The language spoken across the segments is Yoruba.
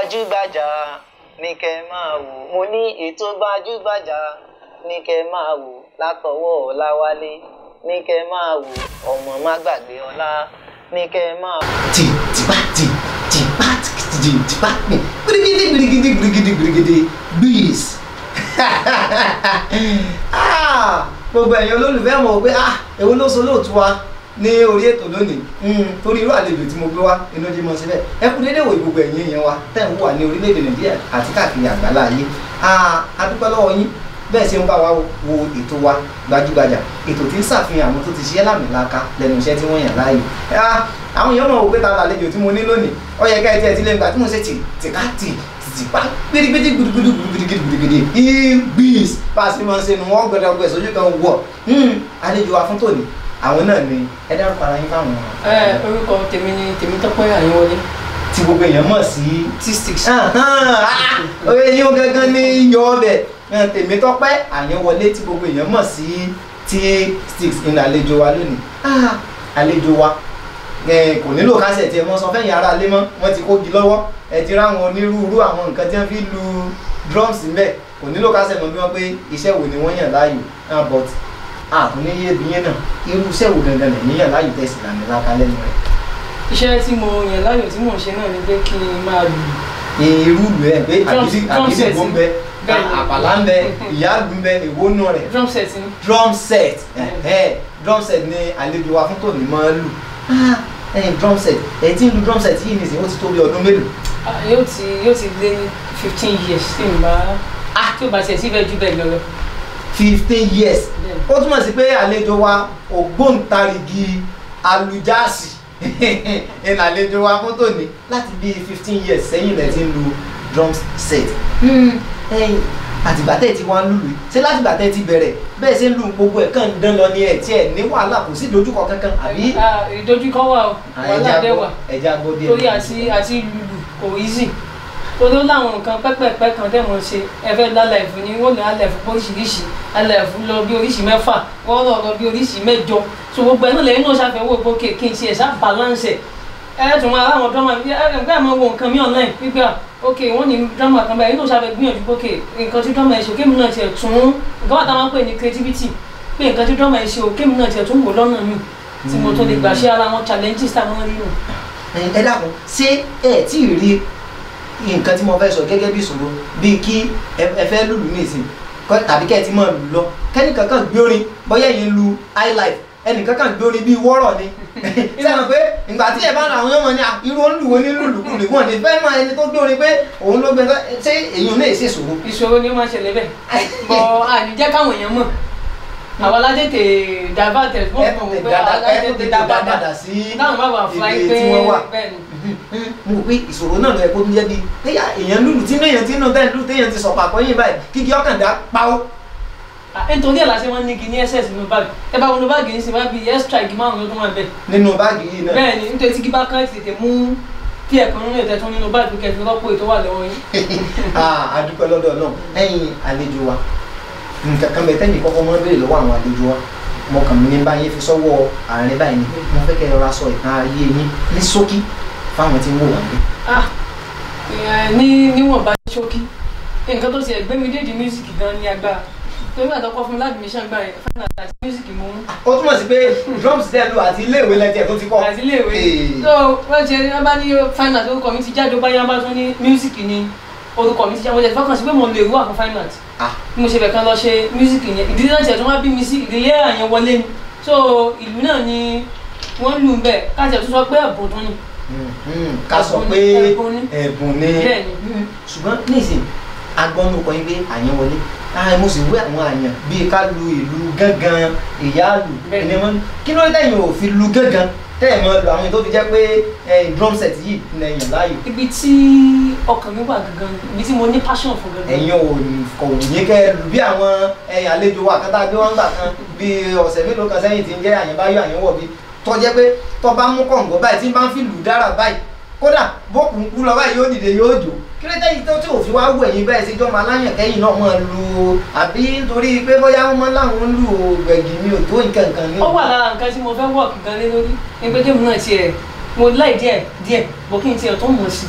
gbajúgbajà ní kẹ́ máa wò mo ní ètò gbajúgbajà ní kẹ́ máa wò látọwọ́ ọláwálé ní kẹ́ máa wò ọmọ má gbàgbé ọlá ní kẹ́ máa wò. tì tìpá tì tìpá tì tìpá tì gbirigidi gbirigidi gbirigidi gbirigidi bis Ah, gbogbo ẹ̀yin olólùfẹ́ mọ̀ pé ah èwo ló so lóòtú wa ní orí ètò lónìí Mm, torí irú àlejò tí mo gbé wá inú jí mọ́ síbẹ̀ ẹ kú déédéé wò gbogbo ẹ̀yin èèyàn wa tẹ̀ ń wà ní orílẹ̀-èdè nàìjíríà àti káàkiri àgbálá ayé Ah, a dúpẹ́ lọ́wọ́ yín bẹ́ẹ̀ ṣe ń bá wa wo ètò wa gbajúgbajà ètò tí ń ṣàfihàn àwọn tó ti ṣiṣẹ́ lámìlaka lẹ́nu iṣẹ́ tí wọ́n yàn láàyò Ah, àwọn èèyàn mọ̀ wò pé ta làlejò tí mo ní lónìí ó yẹ ká ẹ tiẹ̀ ti lé nígbà tí mo ṣe tì tìká tì tìtìpá gbirigbidi gbirigbidi gbirigbidi gbirigbidi ibis bá a ṣe máa ń ṣe nu wọn gbẹdẹ ọgbẹ sójú kan wọ àlejò wa fún tòní àwọn náà ni ẹ dárúkọ ara yín fáwọn ẹ orúkọ tèmi ni Tèmítọ́pẹ́ Àyìnwọlé tí gbogbo èèyàn mọ̀ sí t-sticks oye yín gangan ní yọ ọbẹ̀ Tèmítọ́pẹ́ Àyìnwọlé tí gbogbo èèyàn mọ̀ sí T-Sticks ní àlejò wa lónìí Ah, àlejò wa ẹ, kò nílò kásẹ̀ tí ẹ mọ́ sọ fẹ́yìn ara lé mọ́ wọ́n ti kógi lọ́wọ́ ẹ ti ráwọn onírúurú àwọn nǹkan tí wọ́n fi lu drums ńbẹ̀ kò nílò kásẹ̀ mọ́ bí wọ́n pé iṣẹ́ wo ni wọ́n yàn láàyò Ah, but àtúnyẹ bí yẹn náà irú iṣẹ́ wo gangan lẹ́yìn yàn láàyò tẹ̀sí làmì láka lẹ́nu rẹ̀ iṣẹ́ tí mo yàn láàyò tí mò ń ṣe náà ni pé kí n máa lù irú ìlú ẹ pé Drum- àgídí drum àgídí set ìbò ń bẹ bẹ́ẹ̀ ni. àpàlà ń bẹ ìyáàlú ń bẹ èwo nù rẹ drum set ni drum set ẹhẹ drum set ni àlejò wa fún tòní máa ń lù Ah, ẹ̀yin drum set ẹ ti ń lu drum set yìí nìsín ó ti tó bí ọdún mélòó Ah, yóò ti yóò ti lé ní fifteen years tí n bá tí o bá tiẹ̀ sí bẹ́ẹ̀ ju bẹ́ẹ̀ lọ lọ. fifteen years Bẹ́ẹ̀. ó túmọ̀ sí pé àlejò wa ògbóǹtarìgì alujáàsì ẹ̀nà àlejò wa fún tòní láti bí fifteen years sẹ́yìn lẹ́ ti ń lu drum set ẹ̀yin àtìgbà tẹ́ ẹ ti wá ń lùlù yìí ṣé látìgbà tẹ́ ẹ ti bẹ̀rẹ̀ bẹ́ẹ̀ ṣe ń lu gbogbo ẹ̀ kàn ń dán lọ ní ẹ̀ tí ẹ̀ ní wàhálà kò sí ìdojúkọ kankan àbí Ah, ìdojúkọ wà o wàhálà dẹ̀ wà ẹja gbọ́ díẹ̀ torí àti àti lùlù kò easy torí ó láwọn nǹkan pẹ́pẹ́pẹ́ kan tẹ̀ mọ́ ṣe ẹ fẹ́ lálẹ́ ẹ̀fún ni wọ́n lọ alẹ́ ẹ̀fún oríṣiríṣi alẹ́ ẹ̀fún lọ bí oríṣi mẹ́fà wọ́n lọ lọ bí oríṣi mẹ́jọ so gbogbo ẹ̀ náà lẹ́yìn náà ṣàfẹ́wò pé òkè kí n ṣe ẹ̀ṣá balance ẹ̀ ẹ tún máa láwọn drama bí ẹ ẹ gbé àmọ́ wo nǹkan mi online wípé à ok wọ́n ní drama kan báyìí náà ṣàfẹ́ gbìyànjú pé ok nǹkan tí drama ẹ̀ ṣe kémi náà tiẹ̀ tún nǹkan wà tá a máa ń pè ní creativity pé nǹkan tí drama ẹ̀ ṣe o kémi náà tiẹ̀ tún wò lọ́nà mi tí mo tó lè gbà ṣe ara wọn challenges táwọn rí nù. ẹ dákun ṣé ẹ tí ì rí nǹkan tí mo fẹ́ sọ gẹ́gẹ́ bí ìṣòro bíi kí ẹ ẹ fẹ́ lùlù ní ìsìn kọ́- tàbí kẹ́ ẹ ti máa lù lọ kẹ́nìkan kan gbé orin bóyá ẹ̀yin lu highlife ẹnìkan kan gbé orin bíi wọ́rọ̀ ni sẹ́wọ̀n pé ìgbà tí ẹ bá ra àwọn ọmọ ní à, irú olùwò ní lùlùkulù wọn ní fẹ́ máa ẹni tó gbé orin pé òun ló gbé ṣé èyí náà ṣe ìṣòro ìṣòro ni ó máa ṣẹlẹ̀ bẹ́ẹ̀ bọ̀ àníjẹ́ káwọn èèyàn mọ̀ àwọn aládètè dàbàtẹ̀ fún ẹ ọ̀pọ̀ tètè pé dáadáa ẹ aládètè tètè dàbàdà dáadáa sí táwọn bá wà fún ayé ibi pé tí wọ́n wà. bẹ́ẹ̀ ni. mo rò pé ìṣòro náà lọ ẹ kó tún jẹ́ bíi téyà èèyàn lùlù tí inú èèyàn tí inú tẹ́ ń lù téèyàn ti sọ̀pọ̀ àkọ́yìn báyìí kíkí ọkàn dá pawó. Ah, nítorí ẹ̀ la ṣe wọ́n ní igi ní ss nínú báàgì ẹ bá wọnú báàgì yìí sì máa bí extra igi márùn-ún ló tún wà bẹ́ẹ̀ nínú báàgì yìí náà. bẹ́ẹ̀ ni nítorí tí igi bá kán tètè mú kí ẹ̀kan nínú ètò ẹ̀tún nínú báàgì kẹfì rọ́pò ètò wà lọ́wọ́ yín. Ah, a dúpẹ́ lọ́dọ̀ náà ẹ̀yin àlejò wa nǹkan kan bẹ tẹ́yìn kọ́kọ́ mọ́ béèrè lọ́wọ́ àwọn àlejò wa mo kàn mí ní báyìí fi sọ́wọ́ àárín báyìí ni mo fẹ́ kẹ́ ẹ rọra sọ ìtàn ayé yín ní ṣókí fáwọn tí ń wò wá gbé. Ah, eh, ní níwọ̀nba ṣókí nǹkan tó ti ẹ̀ gbé mi déèdì mísíkì gan ní agbára torí àtọkọ fún mi láti mi ṣàgbá yẹn fún àti mísíkì mú ó túmọ̀ sí pé drums tẹ́ lu àti iléèwé lẹ́tẹ̀ tó ti kọ́. àti iléèwé Ee. so wọ́n ṣe wọ́n bá ní fine art orúkọ mi ti jáde ó bá yá bá tún ní mísíkì ní orúkọ mi ti jáde wọ́n jẹ́ fọ́kàn sí pé mo lè rú àfún fine art Ah. bí mo ṣe fẹ́ kan lọ ṣe mísíkì yẹn ìdílé náà tiẹ̀ tó wá bí mi sí ìdílé àyẹn wọlé ni so ìlú náà ni wọ́n lù ń bẹ̀ káàtì tó sọ pé ẹ̀bùn tó ní Mm, mm, ká sọ Ẹ̀bùn pé ni, ẹ̀bùn ni. ẹ̀bùn ni bẹ́ẹ̀ ni Mm, ṣùgbọ́n nísìn agbọ́nú kan yín pé àyàn wọlé ah mo sì wé àwọn àyàn bíi ká lu ìlú gángan ìyáàlú Bẹ́ẹ̀ ni. ẹni wọn kí ló dé tẹ̀yìn ò fi lu gángan tẹ̀yìn mọ́ lu àwọn tó fi jẹ́ pé eh, drum set yìí ní ẹ̀yàn láàyò ibi tí ọkàn mi wà gangan ni, ibi tí mo ní passion fún gangan ẹ̀yin ò ní- kò ní kẹ́ ẹ lu bí àwọn ẹ̀yìn àlejò wa kan tá a gbé wọn gbà kan bíi ọ̀sẹ̀ mélòó kan sẹ́yìn tí ń jẹ́ àyàn báyọ̀ àyàn wọ̀ bí tọ́ jẹ́ pé tọ́ bá mú kọ̀ǹgọ́ báyìí tí ń bá ń fi lù dára báyìí kódà bókun kú lọ báyìí yóò dìde yóò jò kí ló dé yìí tó tí ò fi wá wù ẹ̀yin bẹ́ẹ̀ sí jọ́mọ aláyàn kẹ́yìn náà mọ̀ lu àbí nítorí pé bóyá wọ́n mọ́ láwọn ń lu gbẹ̀gì mi ò tó nǹkan kan ní. ó wà lára nǹkan tí mo fẹ́ wọ̀kì gan lé lórí ní pé kéèmù náà tiẹ̀ mo láì díẹ̀ díẹ̀ bó kí n tiẹ̀ tó mọ̀ sí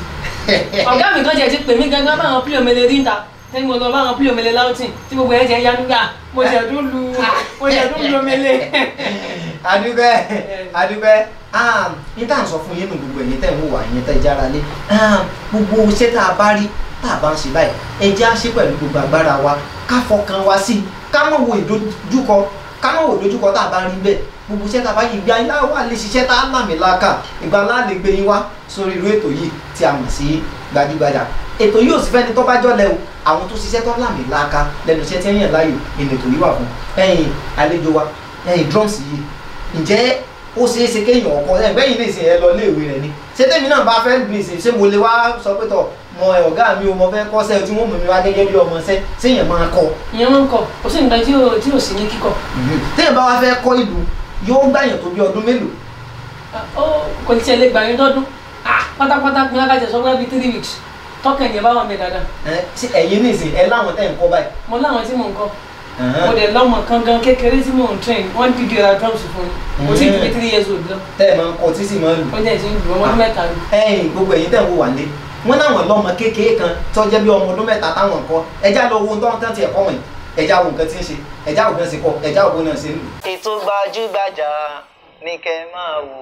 ọ̀gá mi kan jẹ́ ti pè mí gangan báwọn pílò mele rí ta tẹ́ni mo lọ báwọn pílò mele láwùtì tí gbogbo ẹ̀ jẹ́ yanuga mo jẹ́ tún lu mo jẹ́ tún lu mele. adúbẹ́ adúbẹ́ ní tá à ń sọ fún yín nù gbogbo ẹ̀yin tẹ̀ ń wò wá ẹ̀yin tẹ̀ jára lé gbogbo iṣẹ́ tá a bá rí tá a bá ń ṣe báyìí ẹ jẹ́ á ṣe pẹ̀lú gbogbo agbára wa ká fọkàn wa sí i ká mọ̀ wo ìdojúkọ ká mọ̀ wo ìdojúkọ tá a bá rí bẹ́ẹ̀ gbogbo iṣẹ́ tá a bá yìí gbé ayé wà lè ṣiṣẹ́ tá a lámì láàkà ìgbà ńlá lè gbé yín wá sórí irú ètò yìí tí a mọ̀ sí gbajúgbajà ètò yìí ò sì fẹ́ni tó bá jọ́lẹ̀ o àwọn tó ṣiṣẹ́ tó lámì láàkà lẹ́nu iṣẹ́ tí ń yàn láàyò ìnà ètò yìí wà fún ẹ̀yin àlejò wa ẹ̀yin drums yìí ǹjẹ́ ó ṣeé ṣe kéèyàn ọkọ ẹgbẹ́ yìí ní ìsìn ẹ lọ léèwé rẹ ni ṣé tèmi náà bá fẹ́ gbìn ìsìn ṣé mo lè wá sọ pé tọ̀ mọ ọ̀gá mi o mo fẹ́ kọ́ṣẹ́ tí wọ́n mú mi wá gẹ́gẹ́ bí ọmọ ṣẹ́ séèyàn máa kọ́ ìyẹn máa ń kọ kò sí nǹkan tí ò tí ò sí ní kíkọ. téèyàn bá wá fẹ́ kọ́ ìlú yóò gbàyàn tó bí ọdún mélòó ó kò ní tiẹ̀ lè gbà yín dọ́dún pátápátá pín akájẹ sọ pé bíi three weeks tọkàn yẹn bá wà mí dáadáa ẹ ṣé ẹ̀yin ní ìsìn ẹ láwọn tẹ̀ ń kọ́ báyìí. mo láwọn tí mò ń kọ mo dẹ̀ lọ́mọ kan gan kékeré tí mò ń train wọ́n dìde ra drums fún mi mo ti ju bí three years old lọ tẹ́ ẹ máa ń kọ tí sì máa ń lù. ó dẹ̀ ti ń lù ọmọ ọdún mẹ́ta lù. ẹ̀yin gbogbo ẹ̀yin tẹ̀ ń wò wá lé wọ́n láwọn lọ́mọ kékeré kan tó jẹ́ bí ọmọ ọdún mẹ́ta táwọn kọ́ ẹjá lọ wo ohun tó ń tán tiẹ̀ kọ́ wọ̀nyí ẹjá wo nǹkan tí ń ṣe ẹjá wo bí wọ́n ṣe kọ́ ẹjá wo bí wọ́n ṣe ń lù. ètò gbajúgbajà ní kẹ́ máa wò.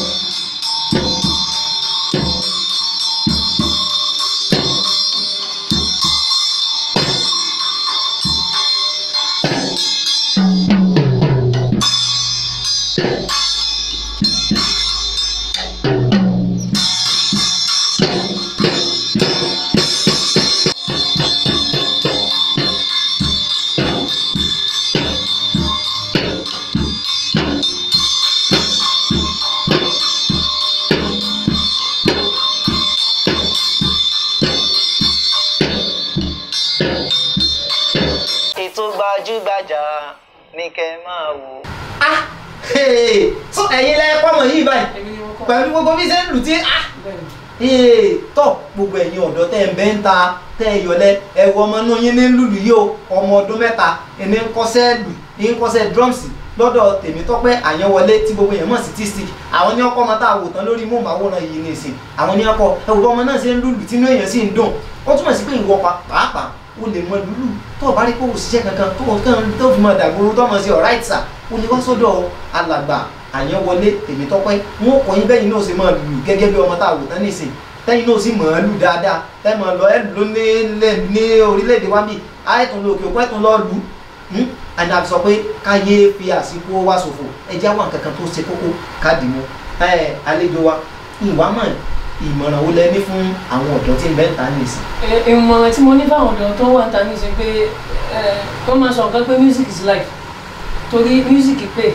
ètò gbajúgbajà ní kẹ́ máa wò. ah hey, so ẹ̀yin lẹ kọ́ mọ̀ yìí báyìí èmi ni mo kọ́ pẹ̀lú gbogbo bí ṣe ń lù tí ah bẹ́ẹ̀ ni. ee tọ́ gbogbo ẹ̀yin ọ̀dọ́ tẹ́ ń bẹ́ ń ta tẹ́ ẹ yọlẹ̀ ẹ wo ọmọ náà yín ní lùlù yìí o ọmọ ọdún mẹ́ta ẹni ń kọ́ṣẹ́ lù ní ń kọ́ṣẹ́ drums lọ́dọ̀ Tèmítọ́pẹ́ Àyànwọlé tí gbogbo èèyàn mọ̀ sí T-Stick àwọn ní ọkọ ọmọ tá a wò tán lórí móhùnmáwòrán yìí ní ìsìn àwọn ní ọkọ ẹ wò ọmọ náà ṣe ń lùlù tínú èèyàn sì ń dùn ó túmọ̀ sí pé ìwọ pa- pàápàá o lè mọ lùlù tó o bá rí pé o ṣiṣẹ́ kankan tó o kàn tó fi mọ dàgbòrò tó mọ̀ sí alright sir o lè wá sọ́dọ̀ alàgbà Àyànwọlé Tèmítọ́pẹ́ wọn kọ́ yín bẹ́yìn náà ṣe máa lùlù gẹ́gẹ́ bí ọmọ tá a wò tán ní ìsìn tẹ́yìn náà sì mọ̀ ọ́ lù dáadáa tẹ́yìn mọ̀ lọ ẹ̀ lù ní lẹ́- ní orílẹ̀-èdè wa bíi àìtún lọ òkè òkun ẹ̀tún lọ lù ú àti àti sọ pé káyé fi àsìkò wa ṣòfò ẹjẹ́ àwọn nǹkan kan tó ṣe kókó káàdì mu ẹ̀ àlejò wa ìwà mọ̀ ìmọ̀ràn wo lẹ ní fún àwọn ọ̀dọ́ tí ń bẹ́ ń ta ní ìsìn. Ẹ- ìmọ̀ràn tí mo ní fáwọn ọ̀dọ́ tó wà ń ta ní ṣe pé ẹ, wọ́n máa sọ nǹkan pé music is life torí music pay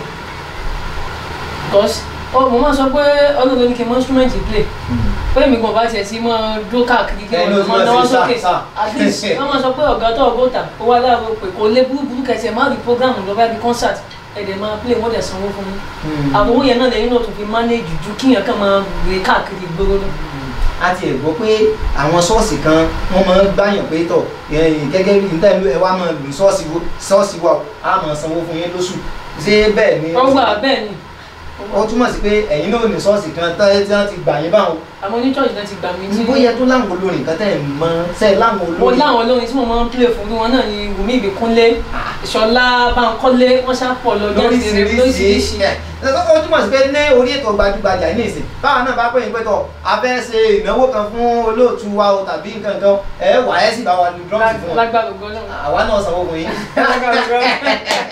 because ọ mo máa sọ pé ọlọ́run ní kí n mọ instrument play pé mi kàn bá tiẹ̀ sí mọ́ dó káàkiri kí Ẹ ní o wọ́n ti máa máa náwó ṣe sókè sáà, sáà. at least wọ́n máa sọ pé ọ̀gá tó ọgọ́ta ó wá láàárọ̀ pé kò lé burúkú kẹsì ẹ̀ má rí program lọ́ba bí concert ẹ̀dẹ̀ máa play wọ́n dẹ̀ sanwó fún mi àwọn owó yẹn náà lẹ́yìn náà tó fi manage ju kíyàn kan máa rè káàkiri ìgboro lọ. a ti ẹ̀ gbọ́ pé àwọn ṣọ́ọ̀ṣì kan wọ́n máa ń gbàyàn pé tọ̀ ẹ̀yìn gẹ́gẹ́ bí níta ìlú ẹ̀ wá máa lù ṣọ́ọ̀ṣì wo ṣọ́ọ̀ṣì wa o, a máa sanwó fún yín lóṣù ṣé bẹ́ẹ̀ ni wọ́n gbà bẹ́ẹ̀ ni ó túmọ̀ sí pé ẹ̀yin náà ní ṣọ́ọ̀ṣì kan tẹ́ tí wọ́n ti gbà yín báwọn àwọn oníṣọ́ọ̀ṣì náà ti gbà mí tí bóyá tó láwọn olórin kan tẹ́ ẹ̀ mọ́ sẹ́ láwọn mo olórin láwọn olórin tí mo máa ń play fún wọn náà ni Wùmí Ìbíkúnlé Ìṣọ̀lá Bánkọ́lé wọ́n ṣàpọ̀ lọ lóríṣiríṣi lóríṣiríṣi ẹ̀ ó túmọ̀ sí pé ní orí ètò gbajúgbajà yìí nìsín báwa náà bá pè yín pé tọ̀ a fẹ́ ṣe ìnáwó kan fún olóòtú wa o tàbí nǹkan kan ẹ̀ wà ẹ́ sì bá wa lu drums fún wọn lágbára ògo Ọlọ́run àwa náà sanwó fún yín. lágbára ògo Ọlọ́run.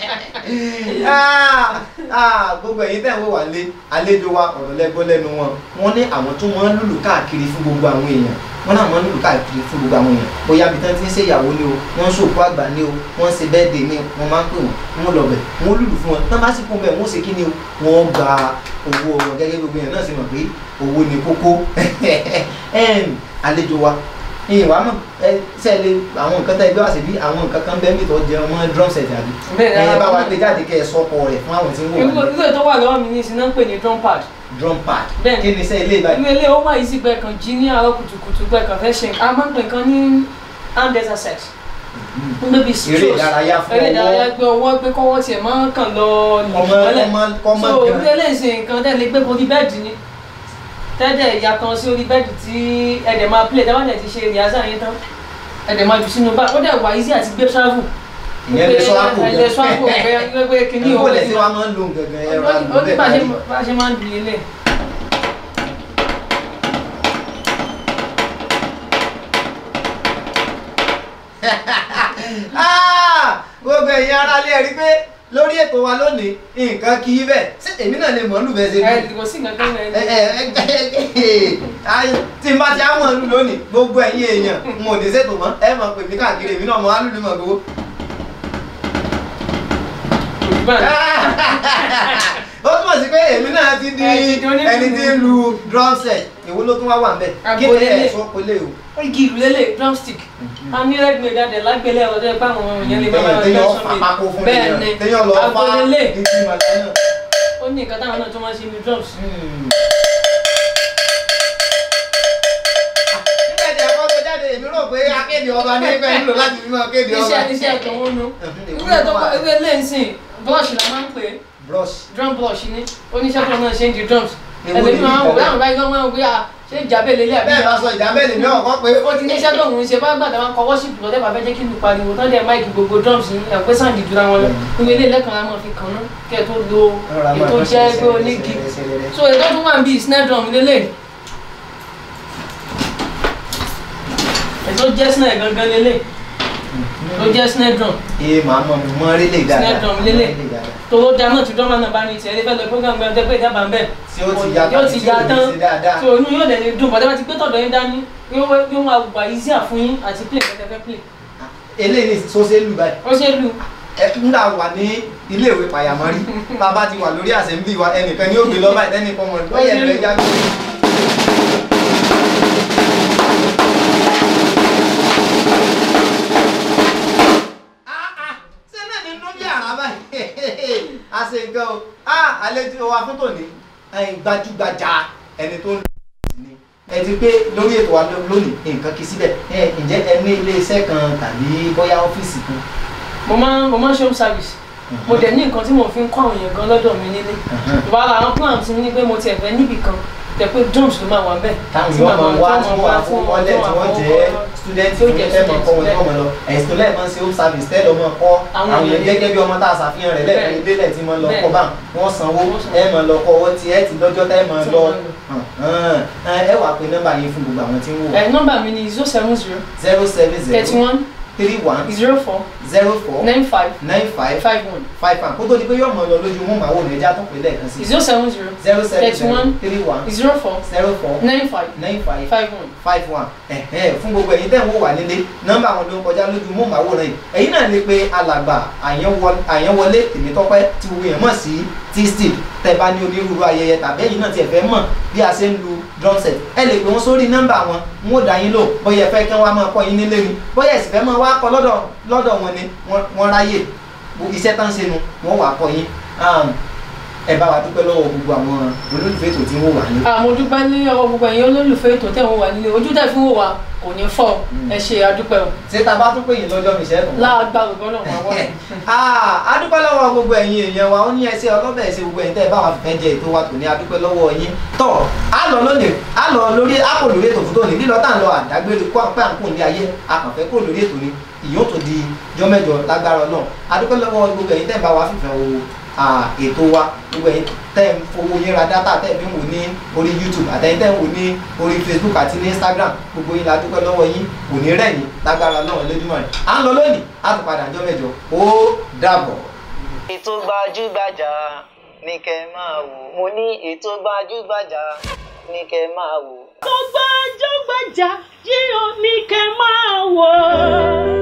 Ah, ah, gbogbo ẹ̀yin tẹ̀ ń wò wá lé àlejò wa ọ̀rọ̀ lẹ́gbọ́ lẹ́nu wọn wọ́n ní àwọn tó máa ń lùlù káàkiri fún gbogbo àwọn èèyàn wọ́n náà máa ń lùlù káàkiri fún gbogbo àwọn èèyàn bóyá bí tán ti ń ṣe ìyàwó ni o wọ́n ń ṣòkú àgbà ni o wọ́n ń ṣe bẹ́ẹ̀dẹ̀ ni wọ́n máa ń pè wọ́n wọ́n lọ bẹ̀ wọ́n lùlù fún wọn tán bá sì kún bẹ̀ wọ́n ṣe kí ni o wọ́n gba owó wọn gẹ́gẹ́ bí gbogbo èèyàn náà ṣe mọ̀ pé owó ni kókó Em, àlejò wa ìyìn wàá mọ̀ ẹ sẹ́ẹ̀lẹ̀ àwọn nǹkan tẹ́ ẹ gbé wá sí bí àwọn nǹkan kan bẹ́ẹ̀ mìtọ́ jẹ ọmọ drum set àbí Bẹ́ẹ̀ ni, ẹ̀yin bá wa àwọn- gbé jáde kẹ́ ẹ sọ́kọ rẹ̀ fún àwọn tí ń wò irú wá ní irú ètò wà lọ́wọ́ mi ní ìsìn náà ń pè ní drum pad drum pad Bẹ́ẹ̀ ni. kí ni sẹ́ ilé ìbàdàn irú ilé ó wà yìí sí pé kan jí ní àárọ̀ kùtùkùtù pé kan fẹ́ ṣe a máa ń pè kan ní hand exercise ń gbé bí eré ìdárayá fún eré ìdárayá ọwọ́ gbé ọwọ́ gbé kọ́wọ́ tiẹ̀ máa ń kàn lọ ọmọ nìmọ́lẹ̀ ọmọ ọmọ so gan ilé lè ṣe nǹkan tẹ́lẹ̀ gbé borí bẹ́ẹ̀dì ni tẹ́tẹ̀ ìyá kan sí orí bẹ́ẹ̀dì tí ẹ̀dẹ̀ máa play tẹ́wọ́n dẹ̀ ti ṣe rìhásà yín tán ẹ̀dẹ̀ máa jù sínú bá ó dẹ̀ wà easy àti gbé travel. ìyẹn lè sọ àpò ẹ lè sọ àpò bẹ́ẹ̀ pé kíní ìwọ òun lẹ sí wa máa ń lo gẹ́gẹ́ ẹ̀rọ ó ní àlùbọ bá a ṣe bẹ́ẹ̀ bá a ṣe máa ń dùn ilé. Ah! gbogbo ẹ̀yin ará ilé ẹ rí pé lórí ètò wa lónìí nǹkan kì í bẹ̀ ṣé èmi náà lè mọ̀ ọ́ lù bẹ́ẹ̀ ṣe ẹ lù kò sí nǹkan kan ẹ rẹ̀ ẹ ẹ ẹ tí n bá ti á mọ̀ ọ́ lù lónìí gbogbo ẹ̀yin èèyàn n ò ní ṣètò mọ́ ẹ mọ̀ pé mi káàkiri èmi náà mọ̀ á lù ní mọ̀ gbogbo. ó túmọ̀ sí pé èmi náà ti di Ẹ ti di onílù. ẹni tí ń lu drum set èwo ló tún wá wà ń bẹ̀ kí ni Agbolélé. ẹ̀ sọ pélé o. igi ìlú lélẹ̀ drumstick a ní redmade adẹ̀ lágbélé ọ̀dọ́ ẹgbẹ́ àwọn èèyàn lè máa téèyàn lọ́sọ̀ fa pákó fún bẹ́ẹ̀ téèyàn ni téèyàn lọ fa agbolélé igi màlẹ́ náà. ó ní nǹkan táwọn náà tó máa ń ṣe ní drums. nígbà tí ẹ̀kọ́ tó jáde èmi rò pé akéde ọba ní ẹgbẹ́ nílò láti fi máa kéde ọba. iṣẹ́ iṣẹ́ ẹ̀tọ́ wọn nu Mhm. ìwé ẹ̀tọ́ ìwé lẹ́ǹsìn blush la máa ń pè é brush. drum blush ni oníṣẹ́ tó náà ṣe ń di drums Èwo ẹ̀lẹ́bí ni máa ń wò ìkọ̀wé? láwọn báyìí wọ́n máa ń wí à ṣé ìjàbẹ̀ lélẹ̀ àbí bẹ́ẹ̀ bá sọ ìjà bẹ́ẹ̀ lèmi ọ̀kọ́ pé ó ti níṣẹ́ tó ń ṣe bá gbàdá máa ń kọ worship lọ tẹ́ bá fẹ́ jẹ́ kí lu pariwo tán dẹ̀ máìkì gbogbo drums yìí ẹ̀ pé sáǹdì jura wọn lọ ìwé ilé lẹ́kàn á máa fi kàn án kẹ́ ẹ̀ tó lo ètò jẹ́ pé onígi so ètò tó wà ń bí snare drum lélẹ̀ ètò jẹ́ snare gangan lélẹ̀ tó jẹ́ snare drum ee màá mọ mi mọ rí lè dáadáa Snare drum lélẹ̀. Rí lè dáadáa. tòwó da náà tí drummer náà bá ní tiẹ̀ lé fẹ́ lọ program gbẹ́n tẹ́ pé ìjábà ń bẹ̀ tí ó ti ya yóò ti ya tán sí dáadáa. so inú yóò dẹ̀ ní dùn bọ́dẹ́ bá ti gbé tọ̀dọ̀ yín dání yóò wá- yóò máa wà easier fún yín àti play kẹ́tẹ́ fẹ́ play eléyìí ní sọ́sẹ́ lù báyìí. ó ṣe é lu ẹ ńgbà wà ní iléèwé pàyàmọ́rí bàbá ti wà lórí assembly wa ẹnìkan ní ó gbé lọ́ba ìtẹ́ni kan mọ̀ lọ́yẹ̀ ẹ̀rọ ẹja gbé. ṣé náà ní inú bí àrá báyìí a ṣe nǹkan o àlejò wa fún tòní gbajúgbajà ẹni tó ń lò ní ẹ ti pé lórí ètò wa lónìí nǹkan kì í síbẹ̀ ẹ ǹjẹ́ ẹ ní ilé iṣẹ́ kan tàbí bóyá ọ́fíìsì kan mo máa mo máa ń ṣe home service mo dẹ̀ ní nǹkan tí mo fi ń kọ́ àwọn èèyàn gan lọ́dọ̀ mi nílé ìwà àwọn plan ti ní pé mo tiẹ̀ fẹ́ níbì kan tẹ̀ pé drums ló máa wà ń bẹ̀ táwọn yóò máa wá tí wọ́n wá fún wọn lẹ̀ tí wọ́n jẹ́ student tí ó fún jẹ́ ẹ̀ máa kọ́ wọn tí student wọ́n máa lọ ẹ̀sìn tó lẹ́ẹ̀ máa ń ṣe home service tẹ́lẹ̀ ọmọ kọ́ Àwọn àwọn èèyàn èèyàn gẹ́gẹ́ bí ọmọ tá a ṣàfihàn rẹ̀ lẹ́ẹ̀kan Bẹ́ẹ̀. ilé lẹ̀ tí wọ́n lọ Bẹ́ẹ̀. kọ́ bá wọ́n sanwó Wọ́n sanwó. ẹ̀ máa lọ kọ́ ọwọ́ tí ẹ̀ ti lọ́jọ́ tẹ́ máa Tí lọ wọ́n lọ. ẹ wàá pe nọ́mbà yín fún gbogbo àwọn tí ń wò ẹ̀ nọ́mbà mi ni zero seven zero zero seven thirty zero one three one zero four zero four nine five nine five five one five one kó tó di pé yóò mọ lọ lójú mú màá wò ní ẹja tó pé lẹ́ẹ̀kan sí zero seven zero zero seven thirty zero one three one zero four zero four nine five nine five five one. five one ẹ̀hẹ́n fún gbogbo ẹ̀yin tẹ́ ń wò wá nílé nọ́mbà àwọn ló ń kọjá lójú móhùnmáwòrán yìí ẹ̀yin náà lè pe alàgbà Àyànwọ- àyànwọlé tèmítọ́pẹ́ tí gbogbo èèyàn mọ̀ sí t-steel tẹ́ bá ní onírúurú ayẹyẹ tàbí ẹ̀yin náà tiẹ̀ fẹ́ mọ̀ bí a ṣe ń lu drum set ẹ lè pè wọ́n sórí nọ́mbà wọn n ó dá yín lò bóyá ẹ fẹ́ kí wọ́n á máa kọ́ yín nílé ni bóyá ẹ sì fẹ́ máa wá kọ́ lọ́dọ̀ lọ́dọ̀ wọn ni wọ́n- wọ́n ráyè iṣẹ́ tán ṣe nu wọ́n wà kọ́ yín Um, ẹ bá wa dúpẹ́ lọ́wọ́ gbogbo àwọn olólùfẹ́ ètò tí ń wò wá ní. àmọ́ dúpẹ́ ní ọwọ́ gbogbo ẹ̀yin olólùfẹ́ ètò tẹ̀ wọ́n wà nílé ojú tẹ̀ fún wò wá kò ní fọ́ Mm. ẹ ṣe àdúpẹ́ o ṣé ta bá tún pè yín lọ́jọ́ mi ṣẹ́ẹ̀tún wá? láàgbà gbọ́dọ̀ náà wọ́n wọ́n. Ah, adúpẹ́ lọ́wọ́ gbogbo ẹ̀yin èèyàn wa ó ní ẹsẹ̀ ọlọ́bẹ̀ ẹsẹ̀ gbogbo ẹ̀yin tẹ́ ẹ bá wa fẹ́ jẹ ètò wa tòní adúpẹ́ lọ́wọ́ yín tọ́ a lọ lónìí a lọ lórí a kò lórí ètò fún tòní lílọ tá à ń lọ àdágbére kó àpẹ́ à ń kò ní ayé a kàn fẹ́ kó lórí ètò ni ìyóò tó di jọ́mẹ́jọ lágbára náà adúpẹ́ lọ́wọ́ gbogbo ẹ̀yin tẹ́ ẹ bá wa fìfẹ́ wo ah, ètò wa gbogbo ẹ̀yin tẹ́ ẹ ń fowó yín ra dátà tẹ́ ẹ fi ń wò ní orí YouTube àtẹ̀yin tẹ́ ẹ ń wò ní orí Facebook àti ní Instagram gbogbo yín la dúpẹ́ lọ́wọ́ yín kò ní rẹ̀ yín lágbára náà lójúmọ́ rẹ̀ à ń lọ lónìí a tún padà jọ́mẹ́jọ ó dàbọ̀. ètò gbajúgbajà ní kẹ́ máa wò mo ní ètò gbajúgbajà ní kẹ́ máa wò. tó gbajúgbajà yìí ò ní kẹ́ máa wò.